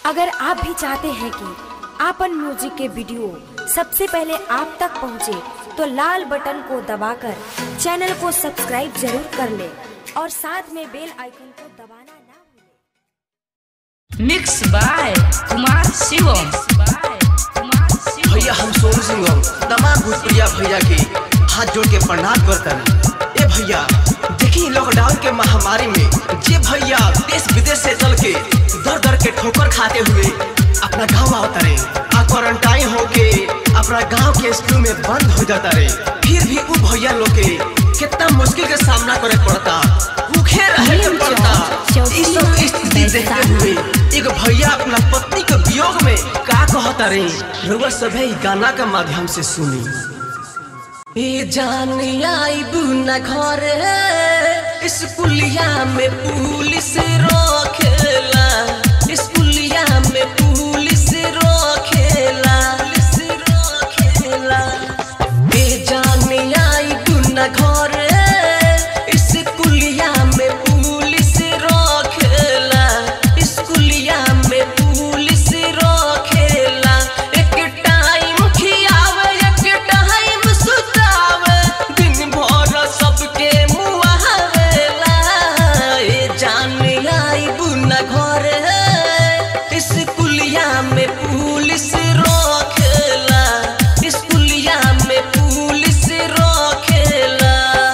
अगर आप भी चाहते हैं कि आपन म्यूजिक के वीडियो सबसे पहले आप तक पहुंचे, तो लाल बटन को दबाकर चैनल को सब्सक्राइब जरूर कर ले और साथ में बेल आइकन को दबाना ना भूलें। मिक्स बाय कुमार शिवम भैया हम सोनू सिंह तमाम भूतप्रिया भैया के हाथ जोड़ के प्रणाम करतन ए भैया देखी लॉकडाउन के महामारी में जे भैया देश विदेश से चल के दर दर के ठोकर खाते हुए अपना गांव आवता रे आ क्वारंटाइन होके अपना गांव के स्कूल में बंद हो जाता रे फिर भी उ भैया लोग के कितना मुश्किल के सामना करे पड़ता भूखे रहे के पड़ता ई सब स्थिति देखते हुए एगो भैया अपना पत्नी के वियोग में का कहता रे रउआ सभे ई गाना के माध्यम से सुनी ए जान आईबू न घर स्कूलिया में पुलिस रोकेला स्कूलिया में पुलिस रोकेला पुलिस रोकेला ए जान आईबू न घर स्कूलिया में पुलिस रोकेला स्कूलिया में पुलिस रोकेला एक टाइम खियावे एक टाइम सुतावे दिन भर सबके मुआवेला ए जान आईबू न घर स्कूलिया में पुलिस रोकेला स्कूलिया में पुलिस रोकेला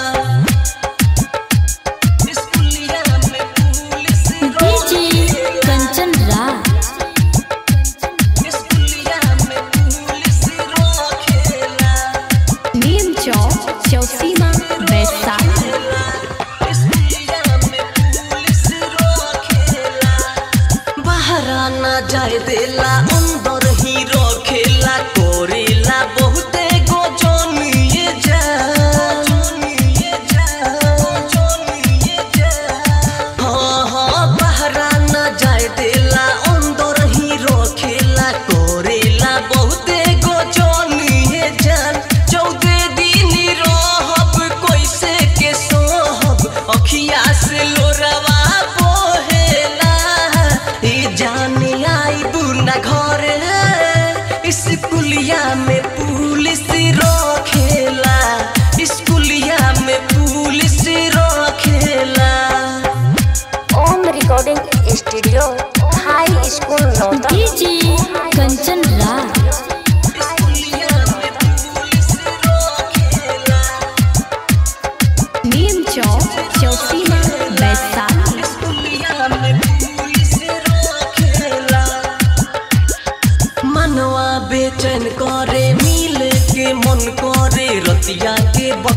स्कूलिया में पुलिस डीजे कंचन राज स्कूलिया में पुलिस रोकेला नीम चौक चौसीमा वैशाली बहरा ना जाए देला अंदर ही रखेला कोरेला बहुते गो जोनिए जा हाँ हाँ बहरा ना जाए देला अंदर ही रखेला कोरेला बहुते गो जोनिए जान चौदह दिन रहब कैसे के सोहब अखिया से लोरवा बोहेला ई जाने आई बुना घर स्कूलिया में पुलिस रखेला स्कूलिया में पुलिस रखेला Om recording studio high school Nauta DJ Kanchan Raj स्कूलिया में पुलिस रखेला नीम चौक चौसीमा वैशाली स्कूलिया में पुलिस रखेला मनवा बेचैन करे मिल के मन करे रतिया के